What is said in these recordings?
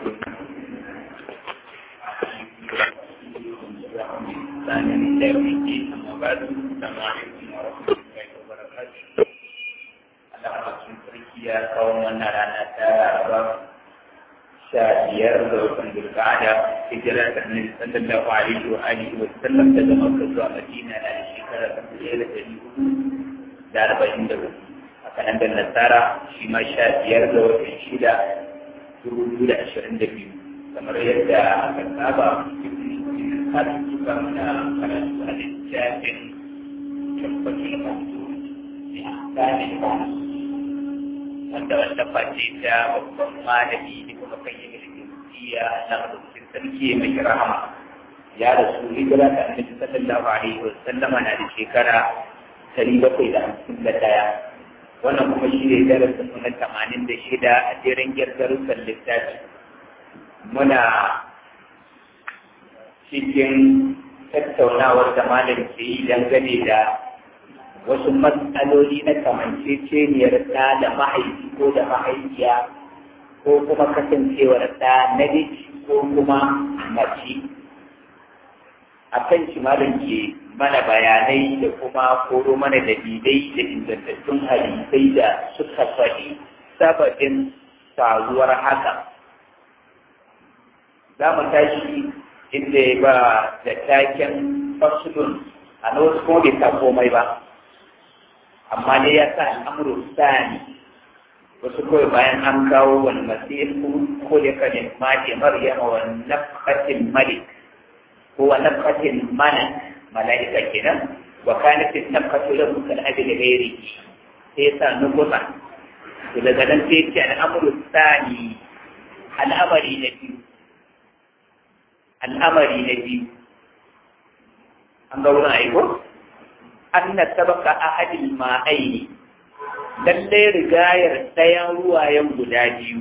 ثاني يوم الدين أما بعد السلام عليكم ورحمة الله وبركاته Allah sun sarki ya kawo wannan rana ta Laraba sha biyar ga watan Zulqa'ada hijira ta Annabi sallallahu alaihi wa alihi wa sallam daga Makka zuwa Madina na da shekara ta ɗaya da ɗari hudu da arba'in da hudu haka nan da Nasara shi ma sha biyar ga watan shida dubu biyu da ashirin da biyu kamar yadda aka saba har suka mana karatu a littafin tabbatul mawdu ne gane wanda wanda face ta babban malami ne kuma kan yi gaskiya na rubutun sarki mai rahama ya rasu hijira ta annabi sallallahu alaihi wa sallama na da shekara dari bakwai da hamsin da daya wannan kuma shi ne darasin na tamanin da shida a jerin girgarussan littafi muna cikin tattaunawar da malam ke yi dangane da wasu matsaloli na kamanceceniyar ɗa da mahaifi ko da mahaifiya ko kuma kasancewar ɗa na ko kuma mace a kan shi malam ke mana bayanai da kuma koro mana dalilai da ingantattun hadisai da suka faɗi sababin faruwar haka za mu tashi inda ya ba da taken fasulun a na wasu kuma bai sa komai ba amma dai ya sa al'amuru sani wasu kawai bayan an kawo wani masihu ko da kanin mace maryama wa nafkatin malik ko wa nafkatin mana mala'ika kenan wa kanatin nafkatu lahu kal abi da gairi sai ya sa nukusa to daga nan sai ya ce al'amuru sani al'amari na biyu al'amari na biyu an ga wurin aiko an na sabaka ahadil ma'aini lallai rigayar ɗayan ruwayen guda biyu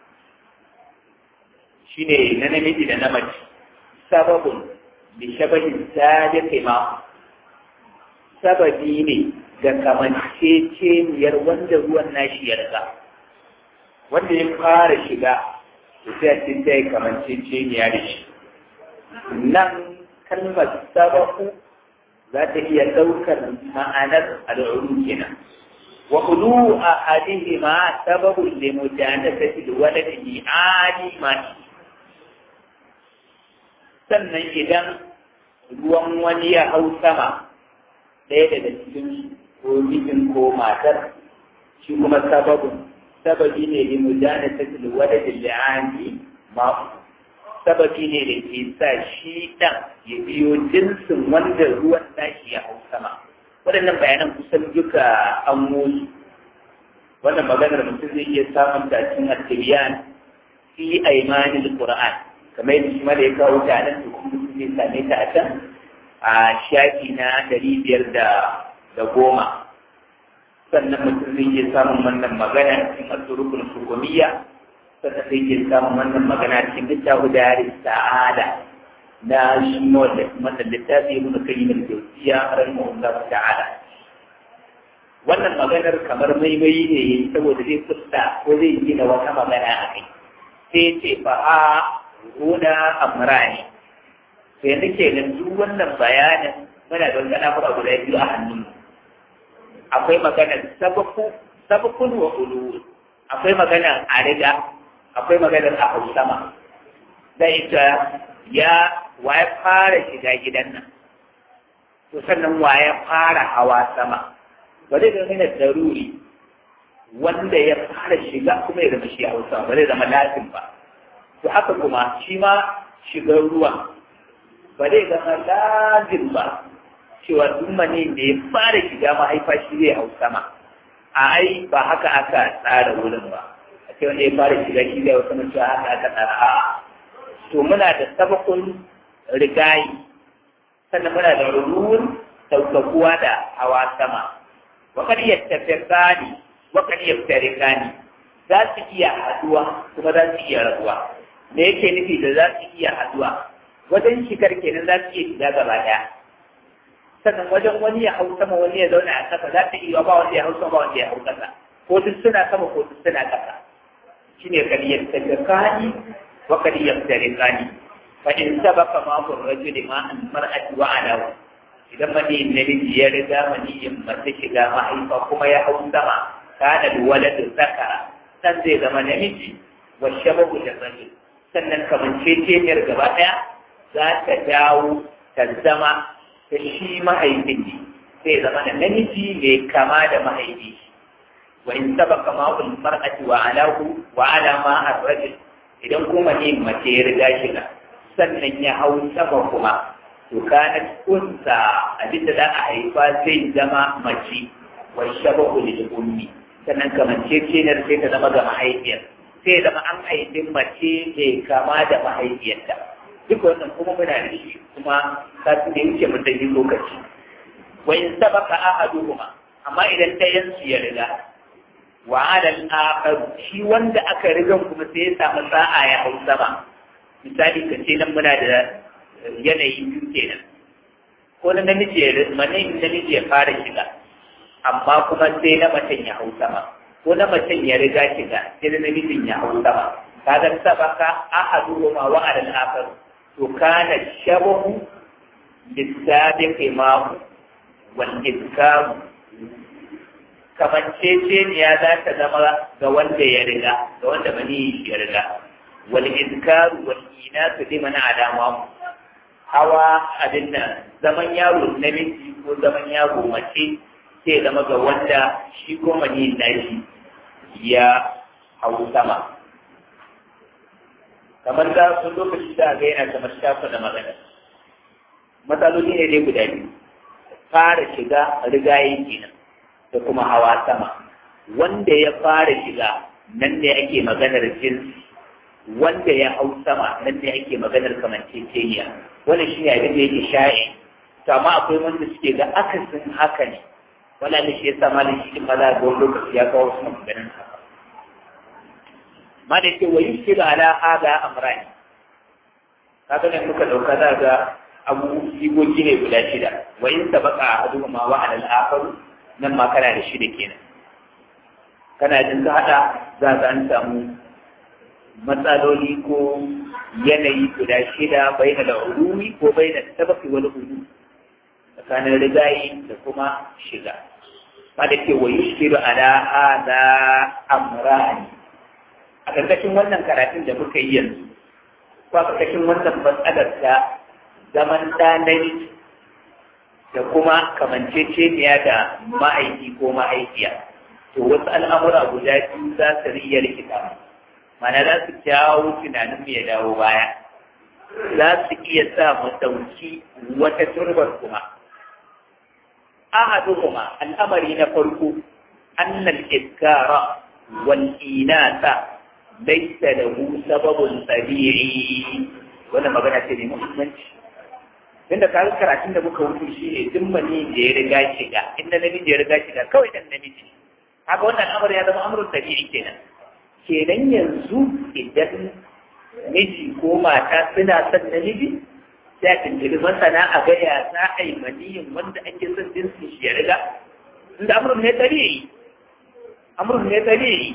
shine na namiji da na mace sababun da shabahin sadiqi ma sababi ne ga kamanceceniyar wanda ruwan nashi ya riga wanda ya fara shiga sai a cikin ta yi kamanceceniya da shi nan kalmar sabaku za ta iya ɗaukar ma'anar al'uru kenan wa ulu a hadihi ma sababun da mutane ta fi wani da li'ani ma sannan idan ruwan wani ya hau sama ɗaya daga cikin ko mijin ko matar shi kuma sababun sababi ne da mutane ta fi wani da li'ani ma sababi ne da ke sa shi ɗan ya biyo jinsin wanda ruwan tashi ya hau sama waɗannan bayanan kusan duka an musu wannan maganar mutum zai iya samun tashin attibiyan fi aimanin qur'an kamar yadda shi mala ya kawo ta nan to kuma mutum zai same ta a can a shafi na ɗari biyar da da goma sannan mutum zai iya samun wannan magana cikin asurukun hukumiyya sannan sai ke samun wannan magana cikin littafi da yari sa'ada na shi wanda wannan littafi ya nuna kai mai jausiya rahimahullah ta'ala wannan maganar kamar maimai ne saboda zai fusta ko zai gina wata magana a kai sai ce fa a huna amrani sai nake da duk wannan bayanin muna da wani al'amura guda biyu a hannun akwai maganar sabaku sabakun wa ulu akwai maganar a riga akwai maganar a hau sama zai ita ya waye fara shiga gidan nan to sannan waye fara hawa sama ba zai zama yana daruri wanda ya fara shiga kuma ya zama shi a hausa ba zai zama latin ba to haka kuma shi ma shigar ruwa ba zai zama lazim ba cewa duk mane da ya fara shiga mahaifa shi zai hau sama a ai ba haka aka tsara wurin ba sai wanda ya fara shiga shi da wasu mutuwa haka aka tsara a to muna da sabakun rigayi sannan muna da ruruwar saukakuwa da hawa sama wakar yattafirkani wakar yattarikani za su iya haduwa kuma za su iya rabuwa me yake nufi da za su iya haduwa wajen shigar kenan za su iya shiga gaba daya sannan wajen wani ya hau sama wani ya zauna a kasa za ta iya ba wanda ya hau sama ba wanda ya hau kasa ko duk suna sama ko duk suna kasa shine kariyar tajakani wa kad yaftariqani fa in sabaka ma hu rajul ma an mar'ati wa ala idan mani namiji ya riga mani in mace shiga mahaifa kuma ya hau sama kana waladu zakara san zai zama namiji wa shabahu da rajul sannan kamanceceniyar gaba ɗaya za ta dawo ta zama ta shi mahaifin ne sai zama da namiji mai kama da mahaifi wa in saba kama ul mar'ati wa alahu wa ala ma ar-rajul idan kuma ne mace ya riga shiga sannan ya hau sama kuma to kana kunsa abinda za a haifa zai zama mace wa shabahu lil ummi sannan kamanceceniyar sai ta zama ga mahaifiyar sai zama an haifi mace mai kama da mahaifiyarta duk wannan kuma muna da shi kuma kafin da yake mun yi lokaci wa in sabaka ahaduhuma amma idan ɗayan su ya riga wa alal akhar shi wanda aka riga kuma sai ya samu sa'a ya hau sama misali ka ce nan muna da yanayi biyu kenan ko na namiji ya mane namiji ya fara shiga amma kuma sai na macen ya hau sama ko na macen ya riga shiga sai na namijin ya hau sama kaga sabaka ahaduhuma wa alal akhar to kana shabahu lisabiqi ma wal idkam kamanceceniya za ta zama ga wanda ya riga ga wanda bani ya riga wal idkar wal inasu liman alama hawa abin nan zaman yaro namiji ko zaman yaro mace sai zama ga wanda shi ko mani nashi ya hau sama kamar da sun lokaci da ga yana kamar shafa da magana matsaloli ne dai guda biyu fara shiga rigaye kenan da kuma hawa sama wanda ya fara shiga nan ne ake maganar jinsi wanda ya hau sama nan ne ake maganar kamanceceniya wannan shi ne abin da yake sha'i to amma akwai wanda suke ga akasin haka ne wala ne shi yasa malin shi maza ga wani lokaci ya kawo su maganar haka ma da ke wa yushiru ala hada amrani kaga ne muka dauka za ga abu sigogi ne guda shida wa in sabaqa ahaduhuma wa ala al-akhar nan ma kana da shida kenan kana jin ka hada za ka an samu matsaloli ko yanayi guda shida bai da ulumi ko bai da sabaki wani ulu tsakanin rigayi da kuma shiga ma da ke wa yushiru ala hada amrani a ƙarƙashin wannan karatun da muka yi yanzu ko a ƙarƙashin wannan matsalar ta zaman ɗanari da kuma kamanceceniya da ma'aiki ko ma'aikiya to wasu al'amura guda biyu za su riya rikita mana za su jawo tunanin ya dawo baya za su iya sa mu ɗauki wata turbar kuma ahaduhuma al'amari na farko annal iskara wal inasa laisa lahu sababun tabi'i wannan magana ce mai muhimmanci inda ka ga karatun da muka wuce shi ne duk mani da ya riga shiga inda namiji ya riga shiga kawai dan namiji haka wannan al'amari ya zama amrun tabi'i kenan kenan yanzu idan miji ko mata suna son namiji sai a tuntuni masana a gaya za a yi maniyin wanda ake son jinsin shi ya riga inda amrun ne tabi'i amrun ne tabi'i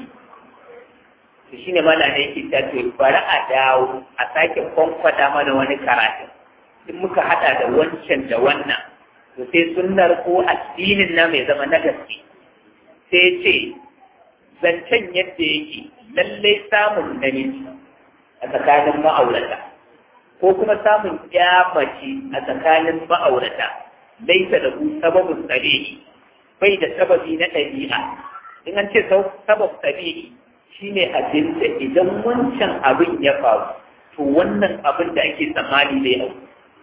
to shine mana ne yake ta to bari a dawo a sake kwankwada mana wani karatu in muka hada da wancan da wannan to sai sunnar ko addinin na mai zama na gaske sai ce zancen yadda yake lallai samun namiji a tsakanin ma'aurata ko kuma samun mace a tsakanin ma'aurata laisa da ku sababin tsare bai da sababi na ɗabi'a in an ce sabab tsare shine abin da idan wancan abin ya faru to wannan abin da ake tsammani zai hau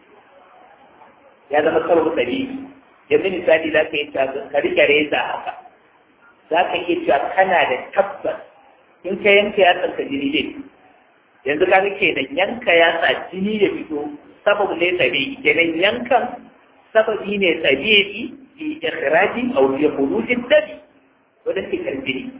ya zama sabab tsare yanzu misali za ka yi ka rike reza haka za ka iya cewa kana da tabbas in ka yanka yatsan ka jini dai yanzu ka ke da yanka yatsa jini da fito sababu ne tsabi'i kenan yankan sababi ne tsabi'i fi ikhraji aw fi khurujin dami wanda ke kan jini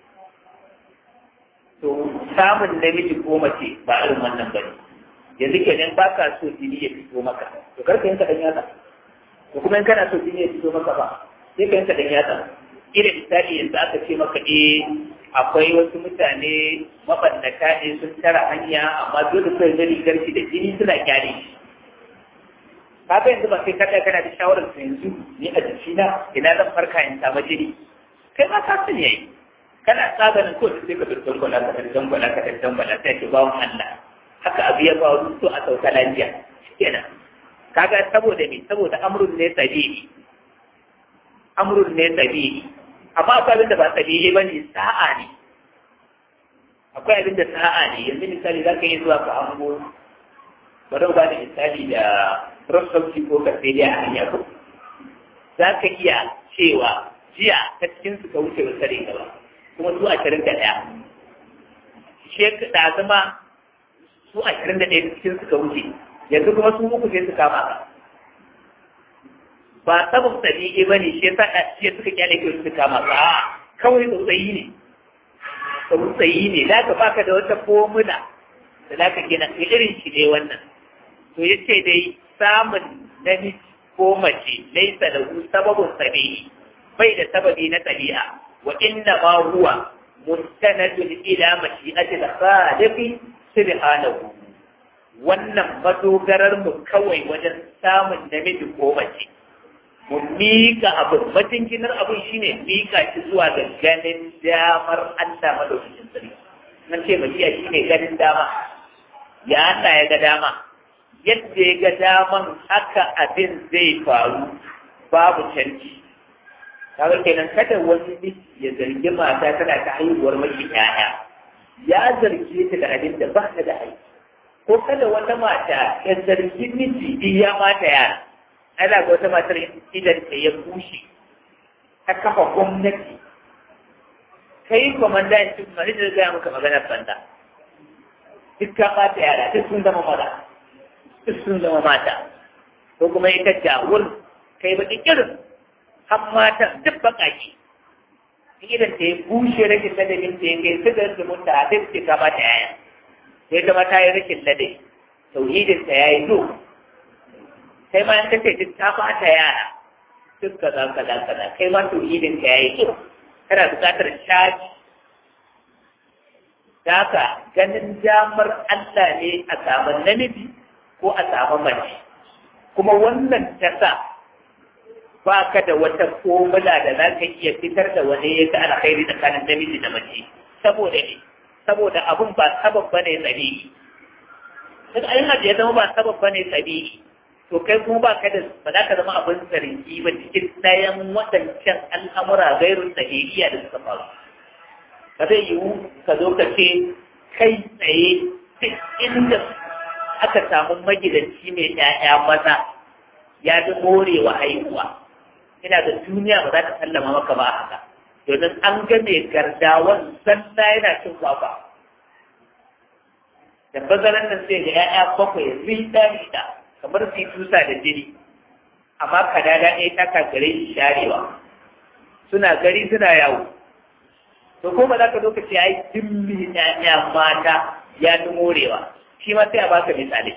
to samun namiji ko mace ba irin wannan bane yanzu kenan ba ka so jini ya fito maka to kar ka yanka dan yatsa to kuma in kana so jini ya fito maka ba sai ka yanka dan yatsa ila misali yanzu aka ce maka eh akwai wasu mutane mabannata ne sun tara hanya amma dole sai da rigar shi da jini suna kyale shi kaga yanzu ba sai kada kana da shawarar su yanzu ni a jikina ina zan farka in samu jini kai ma ka sani yayi kana tsaganin ko sai ka bi dangwala ka dan dangwala ka dan dangwala sai ke bawon Allah haka abu ya faru to a sauka lafiya kenan kaga saboda me saboda amrun ne tabi'i amrun ne tabi'i amma akwai abin da ba tabi'i bane sa'a ne akwai abin da sa'a ne yanzu misali za ka yi zuwa ka hango bari ba da misali da rosauci ko kasiriya a hanya ko za ka iya cewa jiya ta cikin su ka wuce wata rinka ba kuma su ashirin da ɗaya shek da zama su ashirin da ɗaya cikin su ka wuce yanzu kuma su uku sai su kama ka ba sabon tabi'i ba ne shi yasa shi suka kyale kai su kama ka a kawai tsautsayi ne tsautsayi ne za ka baka da wata formula da za ka gina irin shi ne wannan to ya ce dai samun namiji ko mace laisa da sababin tabi'i bai da sababi na tabi'a wa inna ma huwa mustanadun ila mashi'atil khaliqi subhanahu wannan madogarar mu kawai wajen samun namiji ko mace mu mika abin majinginar abin shine mika shi zuwa ga ganin damar Allah madaukakin sarki nan ce mashi'a shine ganin dama ya Allah ya ga dama yadda ya ga daman haka abin zai faru babu canji kaga kenan kada wani miji ya zargi mata tana ta haihuwar mashi ƴaƴa ya zarge ta da abin da ba ta da haihu ko kada wata mata ya zargi miji in ya mata yara ana ga wata matar idan ta ya bushe ta kafa gwamnati kai kwamandan cin mari da gaya maka maganar banda duk ka ɓata yara duk sun zama maza duk sun zama mata ko kuma ita jawur kai ba irin har matan duk baƙaƙi idan ta yi bushe rashin ladabin ta ya kai su da zumunta a sai su ka ɓata yaya sai zama ta yi rashin ladabi tauhidin ta ya yi zo kai ma in kace duk ta ɓata yara duk kaza kaza kaza kai ma tauhidin ta ya yi zo kana buƙatar shaji Daka ganin damar Allah ne a samu namiji ko a samu mace. Kuma wannan ta sa ba ka da wata formula da za ka iya fitar da wani ya ga alkhairi tsakanin namiji da mace. Saboda ne, saboda abun ba sabab bane tsabi'i. Duk ayin da ya zama ba sabab bane tsabi'i. To kai kuma ba ka da ba za ka zama abin zargi ba cikin ɗayan waɗancan al'amura gairun tsahiriya da suka faru. ba zai yiwu ka zo ka ce kai tsaye duk inda aka samu magidanci mai ‘ya'ya maza ya fi morewa haihuwa ina da duniya ba za ta sallama maka ba haka domin an ga mai gardawan sanda yana cin kwakwa da bazaran nan sai ga ‘ya'ya bakwai rita rita kamar su tusa da jini amma kadada ɗaya ta kagare shi sharewa suna gari suna yawo to ko ba za ka zo ka ce ai dimmi ƴaƴa mata ya fi morewa shi ma sai a baka misali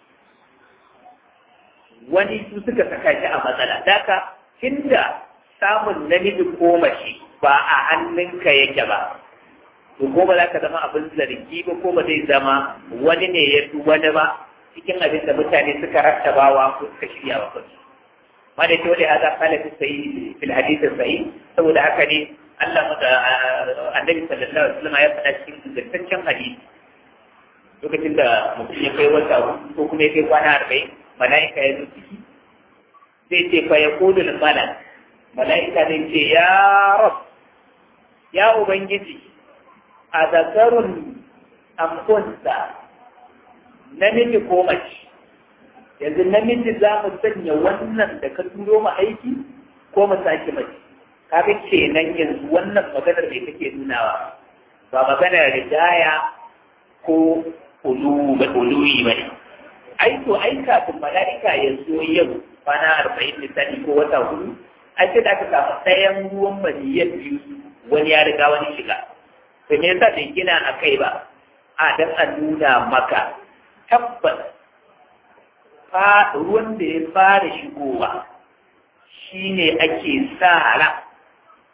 wani su suka saka shi a matsala daka inda samun namiji ko mace ba a hannunka yake ba to ko ba za ka zama abin zargi ba ko ba zai zama wani ne ya fi wani ba cikin abin da mutane suka rattabawa ko suka shirya wa kansu ma da ke wani haza kala fi sayi fil hadisin sayi saboda haka ne Allah mata annabi sallallahu alaihi wasallam ya faɗa cikin ingantaccen hadisi lokacin da mutum ya kai wata ko kuma ya kai kwana arba'in mala'ika ya zo ciki zai ce fa ya kudu malak mala'ika zai ce ya rab ya ubangiji a zakarun amfunsa namiji ko mace yanzu namiji za mu sanya wannan da ka turo mu aiki ko mu sake mace kaga kenan yanzu wannan maganar da take nunawa ba maganar ridaya ko ulu ba uluyi ba ne ai to ai kafin mala'ika ya zo yau kwana arba'in misali ko wata hudu ai sai da aka samu ɗayan ruwan maniyyar biyu wani ya riga wani shiga to me yasa bai gina a kai ba a dan a nuna maka tabbas fa ruwan da ya fara shigowa shine ake sa ran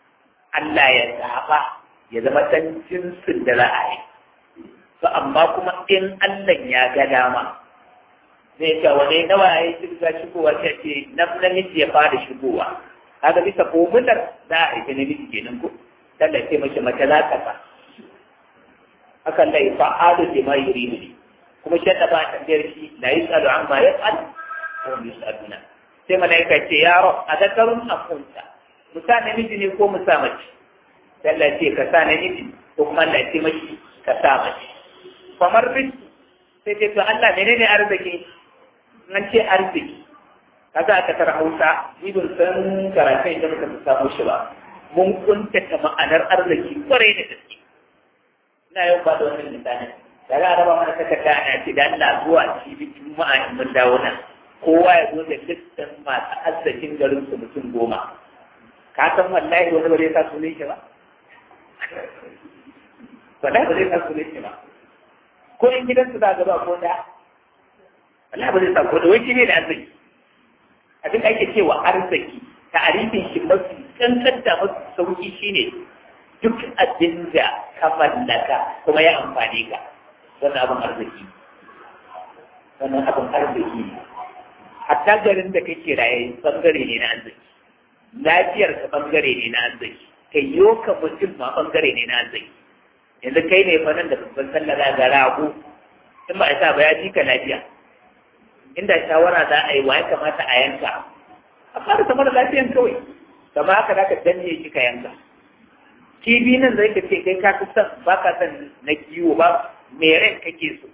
Allah ya zaɓa ya zama ɗan jinsin da za a yi to amma kuma in Allah ya ga dama zai ce wani nawa ya yi shiga shigowa sai ce nan namiji ya fara shigowa kaga bisa komutar za a haifi namiji kenan ko tallace mace mace za ta fa hakan da ya fa'alu da ma yuri ne kuma shi da ba tambayar shi la yusalu amma yaf'al wa yusaluna sai malaika ce ya rab adakarun akunta musa namiji ne ko musa mace Allah ce ka sa namiji ko kuma Allah ce mashi ka sa mace kamar rizki sai ce to Allah menene arziki nan ce arziki kaga aka tara Hausa ni ban san karatun da muka samu shi ba mun kuntata ma'anar arziki kwarai da gaske ina yau ba da wannan misali daga araba mana takarda ana ce da Allah zuwa cibi juma'a in mun dawo nan kowa ya zo da listan masu arzikin garin su mutum goma ka san wallahi wani ba zai sa sunan shi ba wallahi ba zai sa sunan shi ba ko in gidansu za gaba ko da wallahi ba zai sa ko da wai shi ne da arziki abin da ake cewa arziki ta'arifin shi mafi kankanta mafi sauki shine duk abin da ka mallaka kuma ya amfani ka wannan abin arziki wannan abin arziki ne hatta garin da kake raye bangare ne na arziki lafiyar ka bangare ne na arziki kai yo ka mutum ma bangare ne na arziki yanzu kai ne fa nan da babban sallah ga rago in ba a sa ba ya ji ka lafiya inda shawara za a yi wa ya kamata a yanka a fara sama da lafiyan kawai kama haka za ka danne shi ka yanka kibi nan zai ka ce kai ka fi son ba ka son na kiwo ba mai ran kake so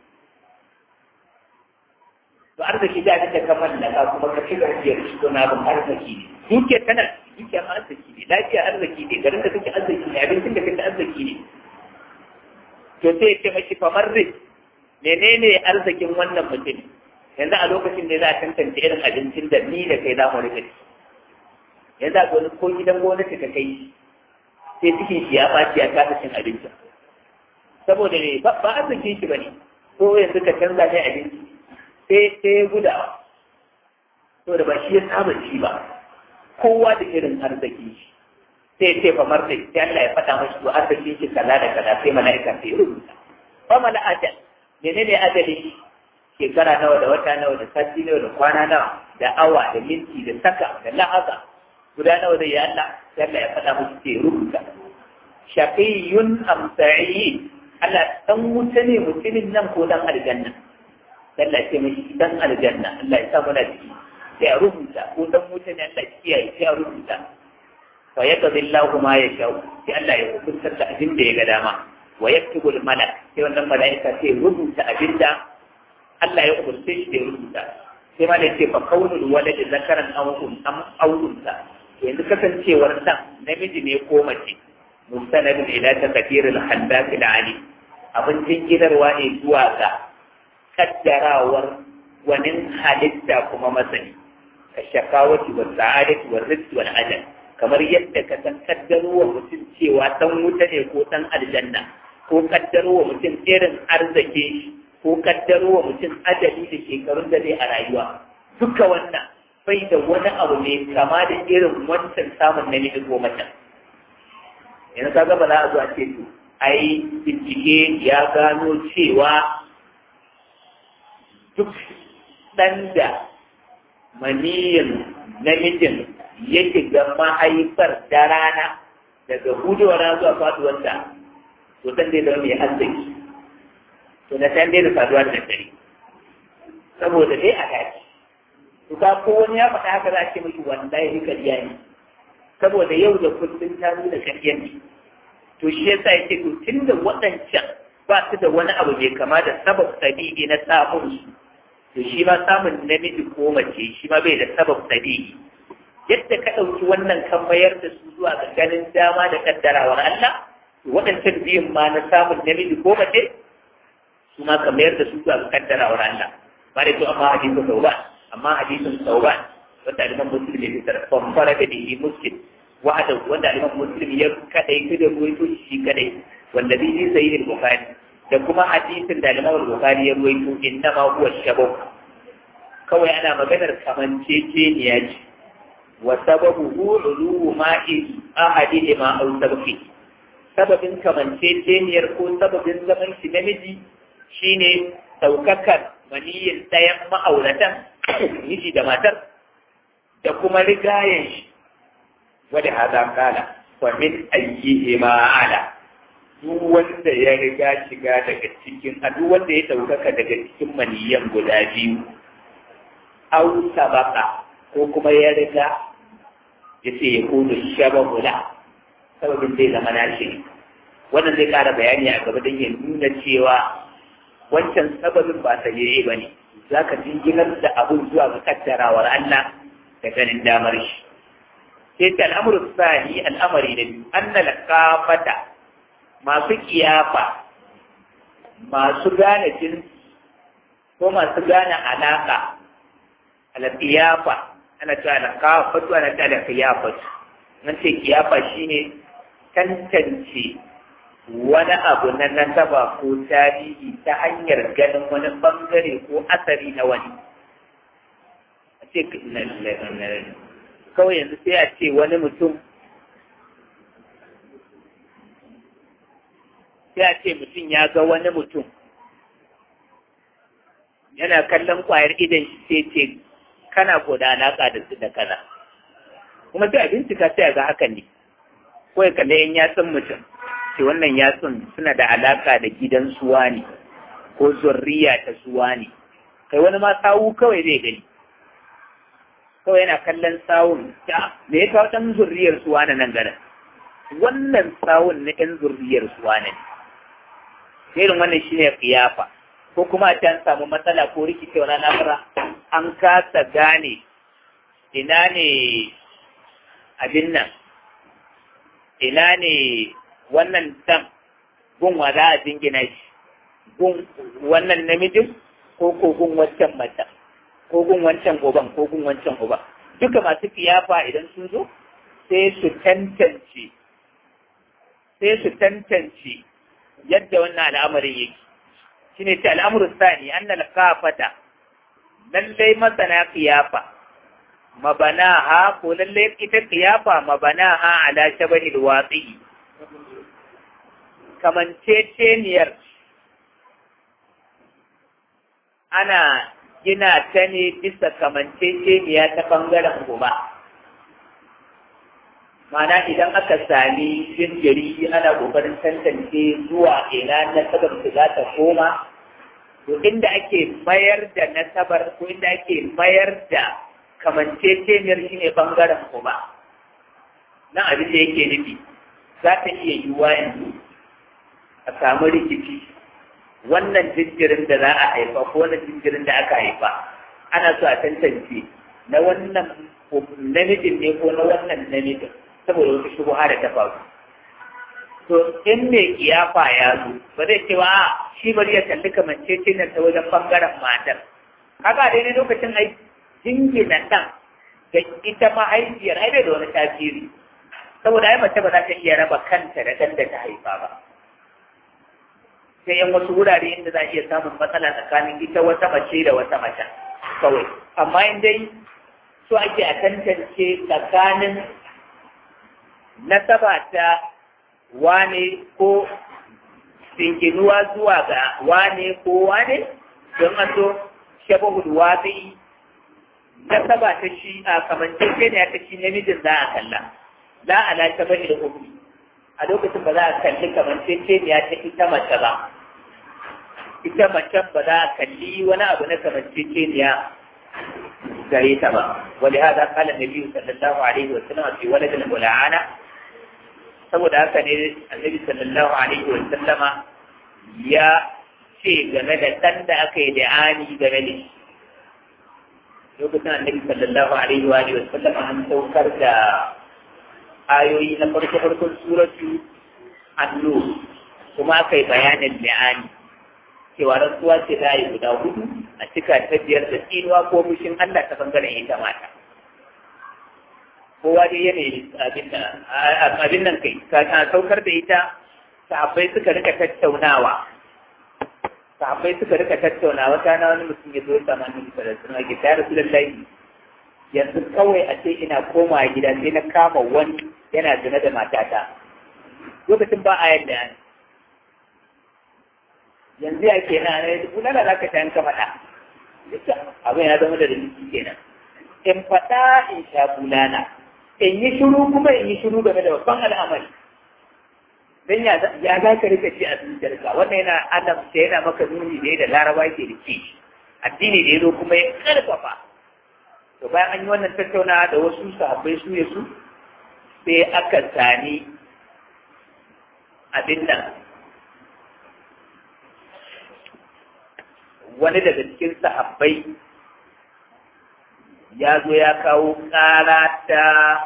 to arziki da abin da ka mallaka kuma ka ci gajiyar shi don abin arziki ne dukiya tana dukiya ma arziki ne lafiya arziki ne garin da kake arziki ne abincin da kake arziki ne to sai ya ce mashi famar rik menene arzikin wannan mutum yanzu a lokacin da za a tantance irin abincin da ni da kai za mu rika ci yanzu a wani ko gidan gwamnati ka kai sai cikin shi ya ɓaci ya kasa cin abincin saboda ne ba arzikin shi ba ne ko yanzu ka canza mai abinci sai sai ya gudawa saboda ba shi ya saba ci ba kowa da irin arziki shi sai ce fa marta sai Allah ya faɗa mashi to arzikin shi kaza da kaza sai mala'ika sai ya rubuta fa mala ajal menene ajali shekara nawa da wata nawa da sati nawa da kwana nawa da awa da minti da saka da lahaza guda nawa da ya Allah sai Allah ya faɗa mashi sai ya rubuta shaqiyun am sa'id Allah dan wuta ne mutumin nan ko dan aljanna Allah ya ce mashi dan aljanna Allah ya sa mana ciki sai a rubuta ko dan wuta ne Allah ya kiyaye sai a rubuta fa yaqdi Allahu ma yasha sai Allah ya hukunta da abin da ya ga dama wa yaktubu al-malak sai wannan malaika sai rubuta abin da Allah ya umarce shi da rubuta sai ma da ce fa kaunul walad zakaran aw am aw unsa yanzu kasancewar dan namiji ne ko mace mustanadun ila takdir al-haddath al-ali abin jingidarwa ne zuwa ga kaddarawar wani halitta kuma masani ka shakawati wa sa'adati wa rizqi wal ajal kamar yadda ka san kaddaro wa mutum cewa dan wuta ne ko dan aljanna ko kaddaro wa mutum irin arziki shi ko kaddaro wa mutum ajali da shekarun da zai a rayuwa duka wannan bai da wani abu ne kama da irin wancan samun namiji ko mace yanzu ka ba za a zo a ce to ai bincike ya gano cewa duk ɗan da maniyin namijin ya shiga mahaifar da rana daga hudowar zuwa faduwarta to san dai zama mai arziki to na san dai da faduwa da dare saboda dai a daji to ka ko wani ya faɗa haka za a ce miki wallahi kariya ne saboda yau da kullum ta nuna kariya ne to shi yasa yake to tunda waɗancan ba su da wani abu mai kama da sabab tabi'i na samun su to shi ma samun namiji ko mace shi ma bai da sabab tabi'i yadda ka ɗauki wannan kan mayar da su zuwa ga ganin dama da kaddarawar Allah waɗancan biyun ma na samun namiji ko mace su ma ka mayar da su zuwa ga kaddarawar Allah ba da to amma hadisin sauban amma hadisin sauban wanda aliman muslim ya fitar famfara da dihi muslim wa'ada wanda aliman muslim ya kadai da ruwaito shi kadai wanda zai yi sayi bukhari da kuma hadisin da aliman bukhari ya ruwaito inna ma huwa shabab kawai ana maganar kamanceceniya ce wa sababu ulu ma'i ahadihima aw sabqi sababin kamanceceniyar ko sababin zaman shi namiji shine daukakar maniyin ɗayan ma'auratan miji da matar da kuma rigayen shi wadda haza kala wa min ayyihima ala duk wanda ya riga shiga daga cikin a duk wanda ya ɗaukaka daga cikin maniyan guda biyu au sabaka ko kuma ya riga ya ce ya kudu shabahu la sababin zai zama nashi wannan zai ƙara bayani a gaba don ya nuna cewa wancan sababin ba ta yi ba ne za ka jinginar da abun zuwa ga kaddarawar Allah da ganin damar shi sai ta al'amuru sani al'amari na biyu an na lakafata masu kiyafa masu gane jinsi ko masu gane alaka alaƙiyafa ana cewa alƙafatu ana cewa alƙiyafatu nan ce kiyafa shine tantance wani abu na nasaba ko tarihi ta hanyar ganin wani bangare ko asari na wani a ce kawai yanzu sai a ce wani mutum sai a ce mutum ya ga wani mutum yana kallon kwayar idan shi sai ce kana ko da alaƙa da su da kaza kuma sai a bincika sai a ga hakan ne ko ya kalli yan yatsun mutum ce wannan yatsun suna da alaƙa da gidan suwa ne ko zurriya ta suwa ne kai wani ma sawu kawai zai gani kawai yana kallon sawun ta me ya kawo ɗan zurriyar suwa na nan garin wannan sawun na ɗan zurriyar suwa ne irin wannan shine kiyafa ko kuma a can samu matsala ko rikicewa na lamura an kasa gane ina ne abin nan ina ne wannan dan gun wa za a jingina shi gun wannan namijin ko ko gun wancan mata ko gun wancan goban ko gun wancan goba duka masu kiyafa idan sun zo sai su tantance sai su tantance yadda wannan al'amarin yake shine ce al'amuru sani annal kafata lallai masana kiyafa mabanaha ko lallai ita kiyafa mabanaha ala shabahil watsi kamanceceniyar ana gina ta ne bisa kamanceceniya ta bangaren goma Mana idan aka sami jinjiri ana kokarin tantance zuwa ina nasabar su za ta koma, to inda ake mayar da nasabar ko inda ake mayar da kamanceceniyar shi ne bangaren kuma. Nan abin da yake nufi, za ta iya yiwuwa yanzu a samu rikici wannan jinjirin da za a haifa ko wannan jinjirin da aka haifa ana so a tantance na wannan namijin ne ko na wannan namijin. saboda wata shubuha da ta faru. To in mai kiyafa ya zo ba zai ce wa shi bari ya kalli kamancece nan ta wajen bangaren matar. Haka daidai lokacin ai jingina ɗan da ita mahaifiyar ai bai da wani tasiri. Saboda ai mace ba za ta iya raba kanta da ɗan da ta haifa ba. Sai yan wasu wurare inda za a iya samun matsala tsakanin ita wata mace da wata mace kawai. Amma in dai so ake a tantance tsakanin nasaba ta wane ko sinkinuwa zuwa ga wane ko wane don an zo shabahul watsi nasaba ta shi a kamancece ne ta shi namijin za a kalla la ala shabahul hukmi a lokacin ba za a kalli kamancece ne ta ita mace ba ita mace ba za a kalli wani abu na kamancece ne gare ta ba ولهذا قال النبي صلى الله عليه وسلم في ولد الملعنة saboda haka ne annabi sallallahu alaihi wa sallama ya ce game da ɗan da aka yi da'ani game da shi lokacin annabi sallallahu alaihi wa sallama an saukar da ayoyi na farko farkon suratu annu kuma aka yi bayanin da'ani cewa rantsuwa ce za a yi guda hudu a cika ta biyar da tsinuwa ko mushin Allah ta bangaren ita mata kowa dai yanayi abin nan kai ka saukar da ita sahabbai suka rika tattaunawa sahabbai suka rika tattaunawa ta na wani mutum ya zo ya samu annabi sallallahu alaihi wasallam ya rasu lallai yanzu kawai a ce ina koma gida sai na kama wani yana zina da matata lokacin ba a yadda ne yanzu ya ke na ne bulala za ka tayan ka faɗa abin ya zama da rikici kenan in faɗa in sha bulala in yi shiru kuma in yi shiru game da babban al'amari dan ya ya za ka rika ci a zuciyarka wannan yana annabta yana maka nuni ne da laraba ke da ci addini da ya zo kuma ya karfafa to bayan an yi wannan tattaunawa da wasu sahabbai su ya su sai aka sani abin nan wani daga cikin sahabbai ya zo ya kawo ƙara ta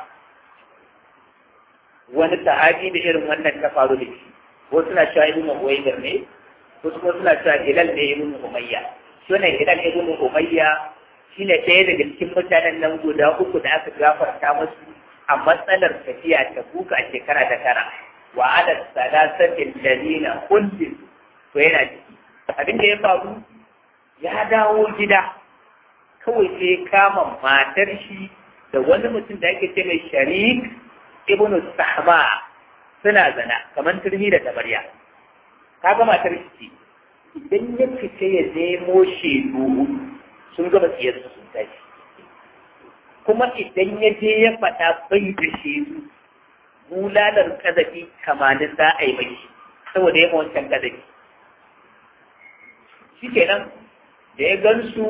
wani sahabi da irin wannan ta faru da shi wasu suna cewa ibn Uwaydar ne wasu kuma suna cewa Hilal ne ibn Umayya shi wannan Hilal ibn Umayya shine ɗaya daga cikin mutanen nan guda uku da aka gafarta musu a matsalar tafiya ta buka a shekara ta tara wa ala salasatin ladina kullin to yana ciki abin da ya faru ya dawo gida kawai sai kama matar shi da wani mutum da ake ce mai sharik ibnu sahma suna zana kamar turmi da tabarya kaga matar shi idan ya fice ya nemo shedu sun gaba siyar su sun tashi kuma idan ya je ya faɗa bai da shedu bulalar kazafi kamanin za a yi mai saboda ya wancan kazafi shi kenan da ya gansu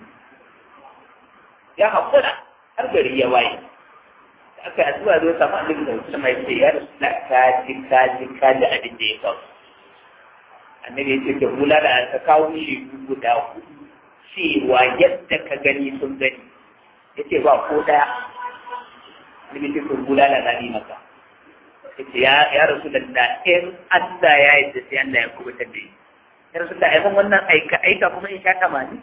ya haƙura har gari ya waye da aka yi zuwa zo samu annabi da wasu mai ce ya rasu na kaji kaji kaji abin da ya kawo annabi ya ce da hula da ta kawo shi guda hudu cewa yadda ka gani sun gani ya ce ba ko ɗaya annabi ya ce sun hula da na maka ya ce ya rasu da da in Allah ya yi da sai Allah ya kubutar da shi ya rasu da aibon wannan aika aika kuma in sha tamani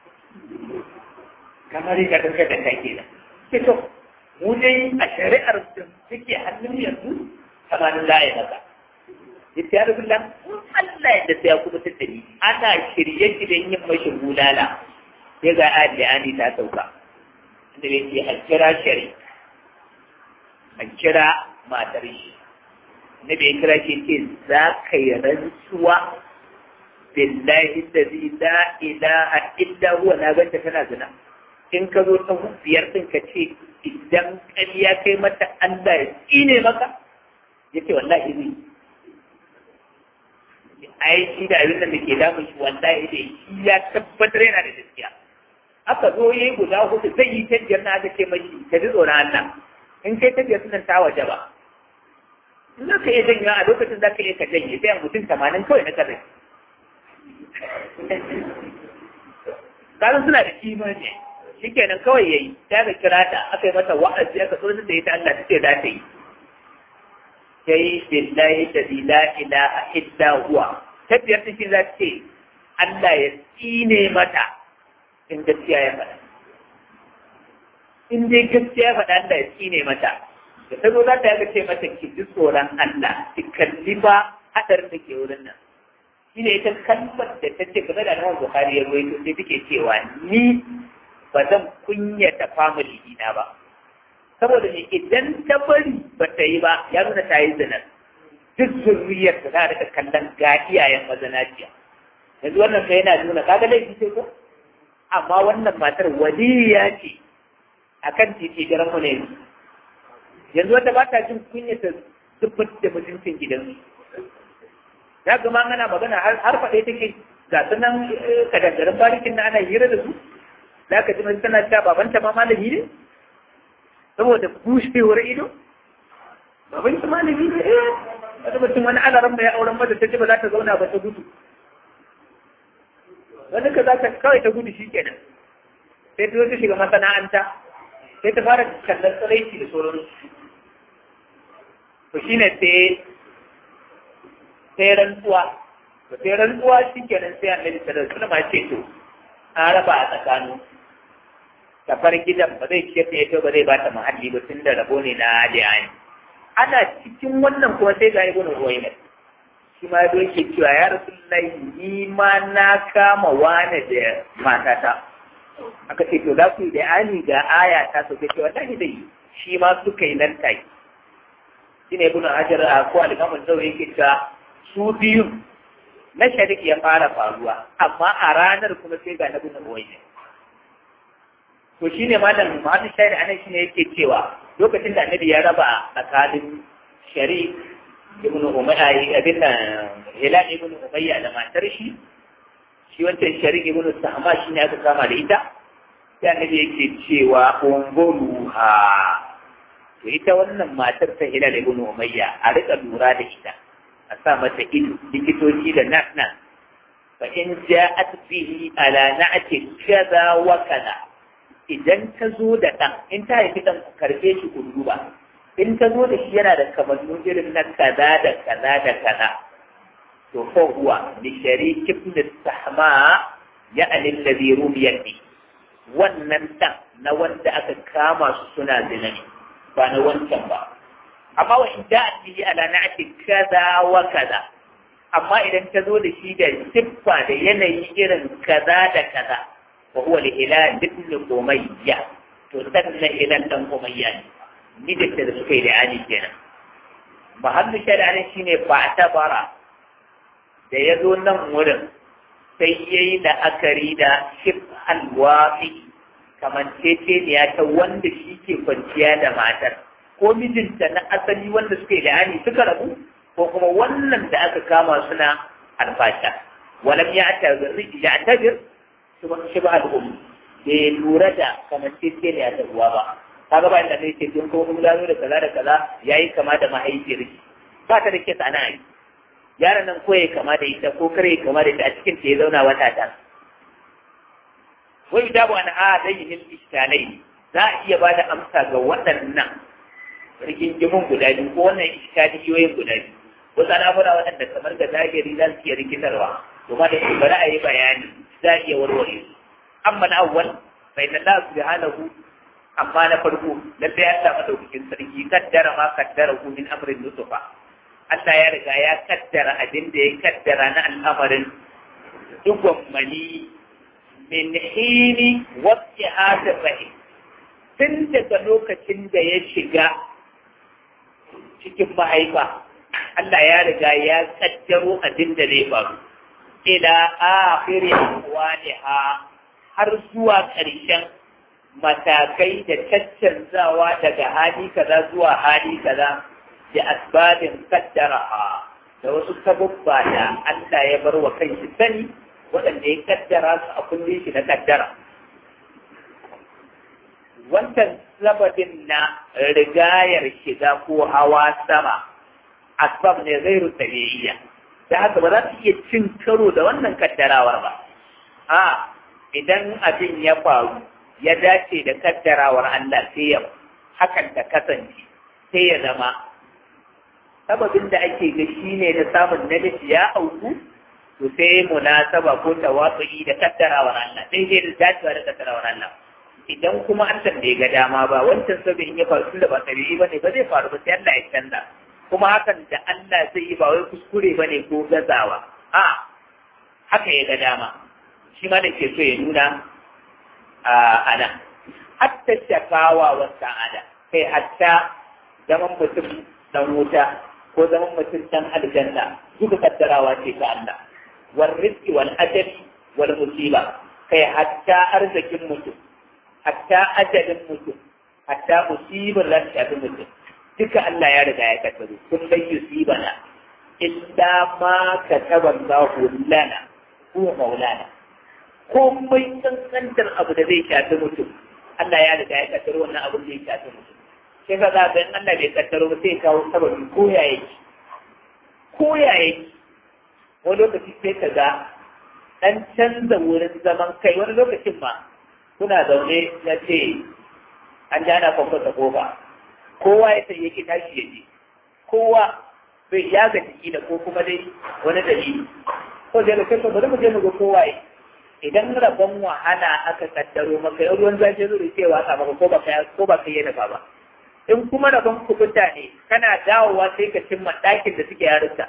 kamar yadda kanka da kake da ke to mu dai a shari'ar da take hannun yanzu tamanin za a yi maka yace ya rabu Allah Allah yadda sai ya kubutar da ni ana shirye shiryen yin mashi bulala sai ga ayat da ani ta sauka inda bai ce a kira shari a kira matar shi na bai kira shi ce za ka yi rantsuwa billahi allazi la ilaha illa huwa na ganta tana zina in ka zo ta biyar din ka ce idan ƙarya kai mata Allah ya tsine maka yace wallahi zai ai shi da abin da ke damun shi wallahi dai shi ya tabbatar yana da gaskiya aka zo yayi guda hudu zai yi ta biyar na aka ce mashi ka ji tsoron Allah in kai ta biyar sunan ta waje ba in za ka iya janyo a lokacin za ka iya ka janye sai mutum tamanin kawai na kazai kasan suna da kimani shi kenan kawai ya yi ta ga kira ta aka yi mata wa'azi aka tsoron da ita Allah ta ce za ta yi sai billahi da la ilaha illa huwa ta biyar ta za ta ce Allah ya tsine mata in gaskiya ya faɗa in dai gaskiya ya faɗa Allah ya tsine mata da ta zo za ta yaga ce mata ki ji tsoron Allah ki kalli ba haɗarin da ke wurin nan shi ne ita kalmar da ta ce game da Imam Bukhari ya ruwaito sai take cewa ni ba zan kunyata family dina ba saboda ne idan ta bari ba ta yi ba ya nuna ta yi zinar duk zurriyar da za a rika kallon ga iyayen mazanaciya yanzu wannan sai yana nuna kaga laifi sai ko amma wannan matar waliya ce akan titi garan mu ne yanzu wata ba ta jin kunyata zubar da mutuncin gidansu ya gama ana magana har faɗe take ga sunan kadangarin barikin na ana hira da su za ka ji mai tana cewa babanta ma malami ne saboda bushewar ido babanta malami ne eh wata mutum wani alaran mai auren mata ta ce ba za ta zauna ba ta gudu wani ka za ta kawai ta gudu shi kenan sai ta zo ta shiga masana'anta sai ta fara kallon tsaraici da sauransu to shine sai sai rantsuwa to sai rantsuwa shi kenan sai annabi sallallahu alaihi wasallam ce to an raba a tsakanin tafar gidan ba zai ciyar da ita ba zai bata muhalli ba tun da rabo ne na diyani ana cikin wannan kuma sai ga ibnu ruwayna shi ma yado yake cewa ya rasulullahi ni ma na kama wani da matata aka ce to za ku yi da ani ga aya ta so ce wallahi dai shi ma suka yi nan take shine ibn hajar a ko al-imam zawi yake cewa su biyun na sharik ya fara faruwa amma a ranar kuma sai ga nabi nabuwai to shine malam Muhammad Shahid anan shine yake cewa lokacin da annabi ya raba tsakanin sharik ibn umayya ibn hilal ibn umayya da matar shi shi wancan sharik ibn sahma shine aka kama da ita sai annabi yake cewa unguruha to ita wannan matar ta hilal ibn umayya a rika lura da ita a sa mata ido likitoci da nas nas fa in ja'at bihi ala na'ati kaza wa kaza idan ta zo da ɗan in ta haifi ɗan ku karɓe shi ku duba in ta zo da shi yana da kamannu irin na kaza da kaza da kaza to ko huwa li sharik ibn sahma ya alil ladhi rumiyan bi wannan ɗan na wanda aka kama su suna zina ne ba na wancan ba amma wa in ja'at bihi ala na'ati kaza wa kaza amma idan ta zo da shi da siffa da yanayi irin kaza da kaza وهو لهلال ابن أمية تسمى هلال بن أمية نجد تذكي لعاني كنا محل شرعنا شيني فاعتبر da ya zo nan wurin sai ya yi la'akari da shif alwafi kamar ceceniya ta wanda shi ke kwanciya da matar ko mijinta na asali wanda suka yi la'ani suka rabu ko kuma wannan da aka kama suna alfasha walam ya tabir shi ba al'umma bai lura da kamar tece ne a ruwa ba ta gaba inda ne ce tun kuma gano da kaza da kaza ya yi kama da mahaifiyar shi ba ta da ke sana yi yaron nan ko ya kama da ita ko kare ya kama da ita a cikin ta ya zauna wata ta wai da ba na a dai yin iskalai za a iya ba da amsa ga waɗannan rigingimin guda biyu ko wannan iskaliyoyin guda biyu wasu al'amura waɗanda kamar ga zahiri za su iya rikitarwa kuma da su bari a yi bayani za a iya warware su amma na awwal bai na Allah subhanahu amma na farko lalle ya samu daukakin sarki kaddara ma kaddara ku min amrin nusufa Allah ya riga ya kaddara abin da ya kaddara na al'amarin dugon mani min hini wasu hadin rahim tun daga lokacin da ya shiga cikin mahaifa Allah ya riga ya kaddaro abin da zai faru ila akhiri ahwaliha har zuwa ƙarshen matakai da caccanzawa daga hali kaza zuwa hali kaza da asbabin kaddaraha da wasu sabubba da Allah ya bar wa kanshi sani waɗanda ya kaddara su a kullum shi na kaddara wancan sababin na rigayar shiga ko hawa sama asbab ne zairu tabi'iyya da haka ba za su iya cin karo da wannan kaddarawar ba a idan abin ya faru ya dace da kaddarawar Allah sai ya hakan ta kasance sai ya zama sababin da ake ga shi ne da samun namiji ya auku to sai munasaba ko tawatsu'i da kaddarawar Allah sai dai da dacewa da kaddarawar Allah idan kuma Allah bai ga dama ba wancan sabin ya faru tunda ba tabi'i ba ne ba zai faru ba sai Allah ya canza kuma hakan da Allah zai yi ba wai kuskure ba ne ko gazawa a haka ya ga dama shi ma da ke so ya nuna a nan hatta shakawa wa sa'ada kai hatta zaman mutum dan wuta ko zaman mutum dan aljanna duka kaddarawa ce ta Allah wal rizqi wal ajali wal musiba kai hatta arzikin mutum hatta ajalin mutum hatta musibar da ta mutum duka Allah ya riga ya kaddaro kun bai yusibana illa ma kataba Allahu lana huwa maulana komai kankantar abu da zai shafi mutum Allah ya riga ya kaddaro wannan abu da zai shafi mutum sai ka zaga in Allah bai kaddaro ba sai kawo sababi ko ya yake ko ya yake wani lokaci sai ka ga dan canza wurin zaman kai wani lokacin ma kuna zaune ya ce an jana kwakwata kofa kowa ya sai yake tashi ya je kowa bai ya ga jiki da ko kuma dai wani dalili ko da kai ko bari mu je mu ga kowa yi idan rabon wahala aka kaddaro maka yau ruwan zafi zuri cewa ka maka ko baka ko baka yi dafa ba in kuma rabon kubuta ne kana dawowa sai ka cimma ɗakin da suke yarinta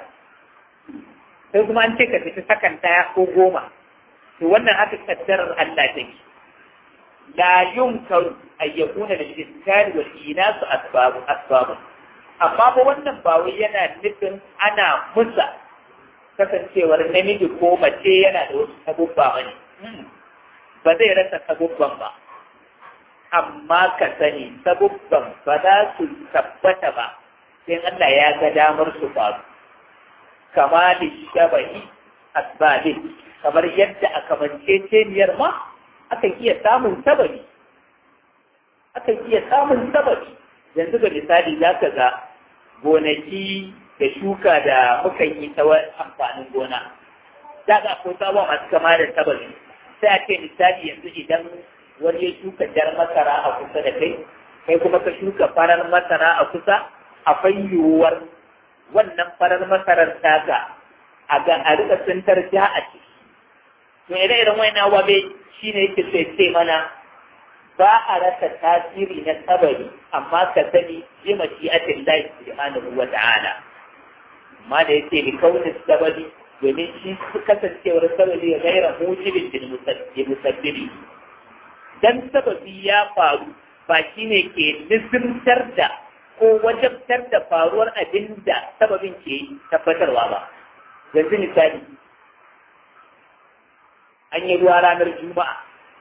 sai kuma an ce ka fita sakan ɗaya ko goma to wannan haka kaddarar Allah take la yunkaru an yakuna da iskari wal inasu asbabu asbabu amma ba wannan ba wai yana nufin ana musa kasancewar namiji ko mace yana da wasu sabubba bane ba zai rasa sabubban ba amma ka sani sabubban ba za su tabbata ba sai Allah ya ga damar su faru kama da shabahi asbabi kamar yadda a kamanceceniyar ma akan iya samun sababi akan iya samun sababi yanzu ga misali za ka ga gonaki da shuka da muka yi ta amfanin gona za ka ko sabon masu kama da sababi sai a ce misali yanzu idan wani ya shuka jar masara a kusa da kai kai kuma ka shuka farar masara a kusa akwai yiwuwar wannan farar masarar taka a ga a rika tsintar ja a ciki to ire iren wani wabe shine yake so ce mana ba a rasa tasiri na sabari amma ka sani bi mashi'atin lahi subhanahu wa ta'ala amma da yake bi kaunin sabari domin shi kasancewar sabari ya gaira mujibin bil musabbibi dan sababi ya faru ba shi ne ke nisimtar da ko wajabtar da faruwar abin da sababin ke tabbatarwa ba yanzu misali an yi ruwa ranar juma'a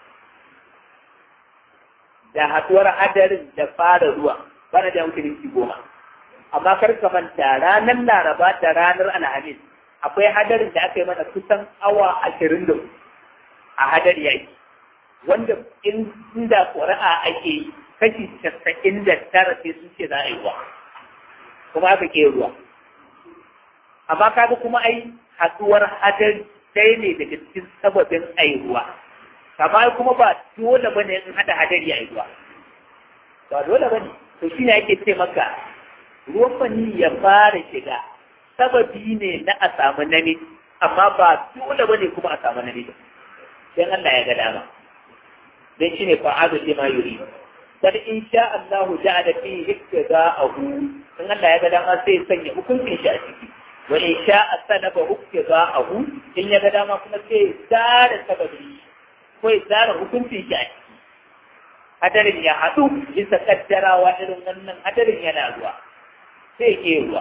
da haɗuwar hadarin da fara ruwa bana da yankin minti goma amma kar ka manta ranar laraba da ranar alhamis akwai hadarin da aka yi mana kusan awa ashirin da a hadari yaki wanda inda ƙuri'a ake yi kashi casa'in da tara sai sun ce za a yi ruwa kuma aka ke ruwa amma kaga kuma ai haɗuwar hadari ɗaya ne daga cikin sababin ai ruwa amma kuma ba dole bane in haɗa hadari a yi ruwa ba dole bane to shine ake ce maka ruwan fani ya fara shiga sababi ne na a samu namiji amma ba dole bane kuma a samu namiji dan Allah ya ga dama dan shine fa'adu lima yuri bal in sha Allah ja'ala fi iktida'ahu in Allah ya ga dama sai ya sanya hukuncin shi a ciki wa in sha asanaba iktida'ahu in ya ga dama kuma sai ya tsara sababi ko ya tsara hukuncin shi a ciki hadarin ya haɗu bisa kaddarawa irin wannan hadarin yana ruwa sai ke ruwa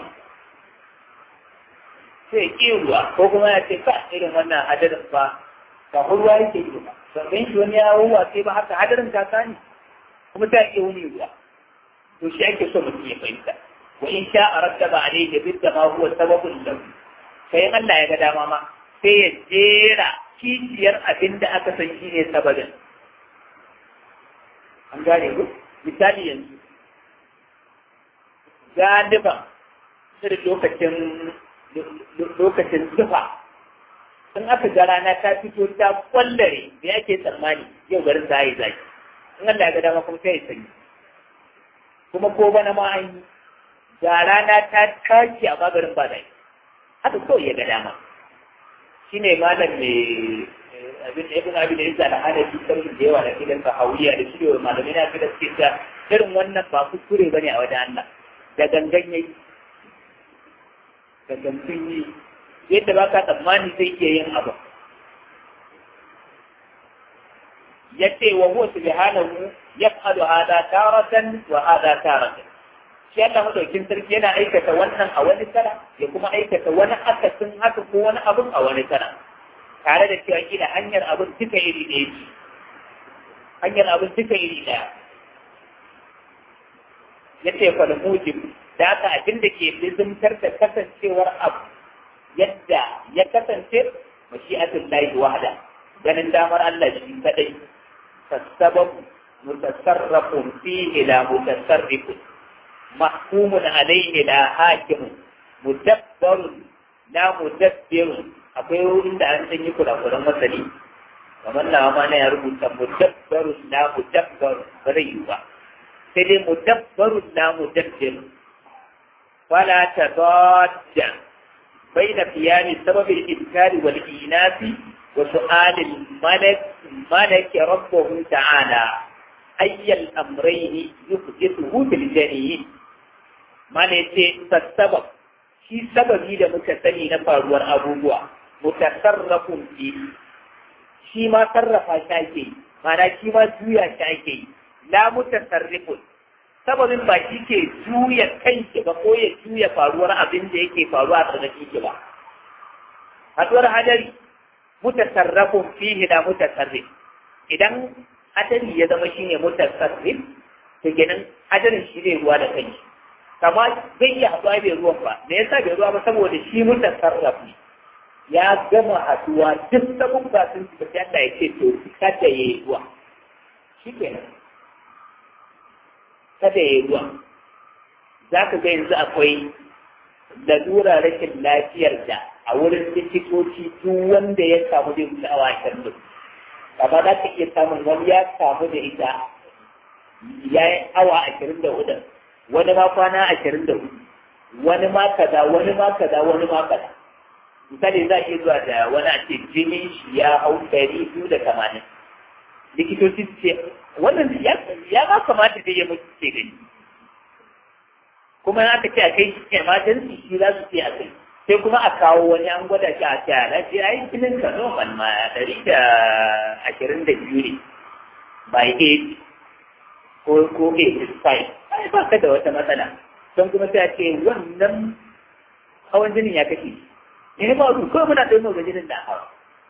sai ke ruwa ko kuma ya ce ka irin wannan hadarin ba ba ruwa yake yi ba sannan shi wani ya ruwa sai ba haka hadarin ta sani kuma ta iya wuni ruwa to shi ake so mutum ya fahimta wa in sha a rattaba alayhi bidda ma huwa sababun lahu sai Allah ya ga dama ma sai ya jera kiciyar abin da aka san shi ne sababin an gane ku misali yanzu galiban irin lokacin lokacin zufa in aka ga rana ta fito ta kwallare da yake tsammani yau garin za a yi zaki in Allah ya ga dama kuma sai ya sanyi kuma ko bana ma an yi ga rana ta tashi a magarin ba da haka kawai ya ga dama shine malam mai abin da ibn abin da yasa da hana shi sarki da yawa da kidan sahawiya da shi da malamai na kidan suke ta irin wannan ba kuskure bane a wajen Allah da gangan yayi da gangan yi yadda ba ka tsammani zai iya yin abu ya ce wa huwa subhanahu yaf'alu hada taratan wa hada taratan shi Allah madaukin sarki yana aikata wannan a wani sana ya kuma aikata wani akasin haka ko wani abun a wani sana tare da cewa kila hanyar abin duka iri ɗaya ce hanyar abin duka iri ɗaya ya ce fa mujib da haka abin da ke lizimtar da kasancewar abu yadda ya kasance mashi'atul lahi wahda ganin damar Allah shi kadai fasabab mutasarrafun fihi la mutasarrifun mahkumun alayhi la hakimun mudabbarun la mudabbirun akwai wurin da an sanyi kurakuran masali kamar na ma na ya rubuta mudabbarun la mudabbarun ba zai yi ba sai dai mudabbarun la mudabbirun fala tadadda بين قيام سبب الإذكار والإيناس وسؤال الملك ملك ربه تعالى أي الأمرين يحدثه بالجنين ما نتي فالسبب shi sababi da muka sani na faruwar abubuwa mutasarrafun fi shi ma sarrafa shi ake yi ma'ana shi ma juya shi ake yi la mutasarrifun sababin ba shi ke juya kanki ba ko ya juya faruwar abin da yake faruwa a tsarki ki ba haduwar hadari mutasarrafun fihi da mutasarrif idan hadari ya zama shine mutasarrif to kenan hadarin shi ne ruwa da kanshi kama zai iya haɗuwa bai ruwan ba me yasa bai ruwa ba saboda shi mutasarraf ne ya gama haɗuwa duk sabon ba sun ci sai Allah ya ce to kada yayi ruwa shi kenan kada yayi ruwa za ka ga yanzu akwai lalura rashin lafiyar da a wurin likitoci duk wanda ya samu da wuce awa ashirin da amma za ka iya samun wani ya samu da ita ya yi awa ashirin da hudu wani ma kwana ashirin da hudu wani ma kaza wani ma kaza wani ma kaza misali za a iya zuwa da wani a ce jinin shi ya hau ɗari biyu da tamanin likitoci su ce wannan ya ma kamata da ya mutu ce gani kuma in aka ce a kai emergency shi za su ce a kai sai kuma a kawo wani an gwada shi a ce a lafiya ai jinin ka normal ma ɗari da ashirin da biyu ne by age ko ko age is fine ai ba ka da wata matsala don kuma sai a ce wannan hawan jinin ya kashe ne ba ru ko muna ɗaya ga jinin da hawa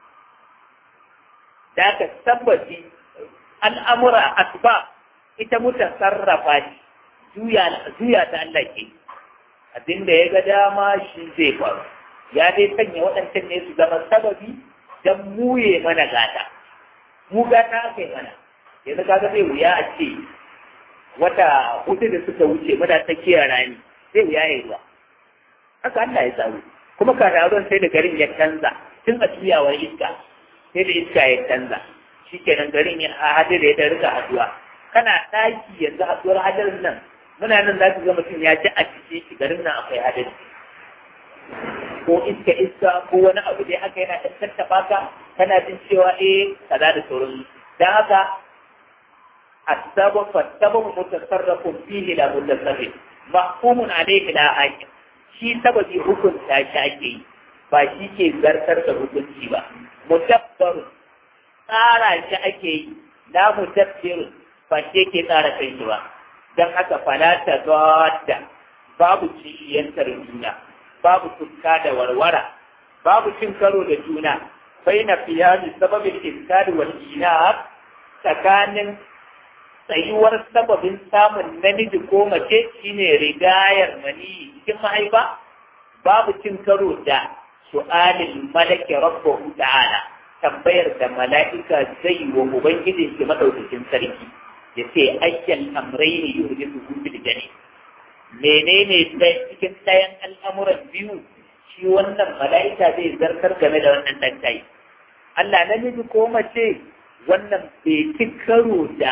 da aka tabbaci al'amura asba ita muta sarrafa shi juya ta Allah ke abinda ya ga dama shi zai faru ya dai sanya waɗancan ne su zama sababi don muye mana gata mu gata aka yi mana yanzu kaga zai wuya a ce wata hudu da suka wuce muna tsakiyar rani zai wuya ya ruwa haka Allah ya tsaro kuma kararon sai da garin ya canza tun a tuyawar iska sai da iska ya canza shi kenan garin ya hadu da ya rika haduwa kana ɗaki yanzu haduwar hadarin nan muna nan za ka ga mutum ya ji a cikin shi garin nan akwai hadari ko iska iska ko wani abu dai haka yana ɗan tattaɓa ka kana jin cewa eh kaza da sauran dan haka السبب فالسبب متصرف فيه لا متصرف محكوم عليه لا حاكم shi sababi hukunta shi ake yi ba shi ke zartar da hukunci ba mutabbaru tsara shi ake yi la mutabbiru ba shi ke tsara kai shi ba don haka fala ta zata babu ciyantar juna babu tukka da warwara babu cin karo da juna bai na fiya da sababin iskari wal ina tsakanin tsayuwar sababin samun namiji ko mace shine rigayar mani cikin mahaifa babu cin karo da su'alin malaki rabbahu ta'ala tambayar da mala'ika zai wa ubangijin shi madaukakin sarki ya ce ayyan amraini yuhdisu fil jani menene cikin ɗayan al'amuran biyu shi wannan mala'ika zai zartar game da wannan ɗan Allah namiji ko mace wannan bai ci karo da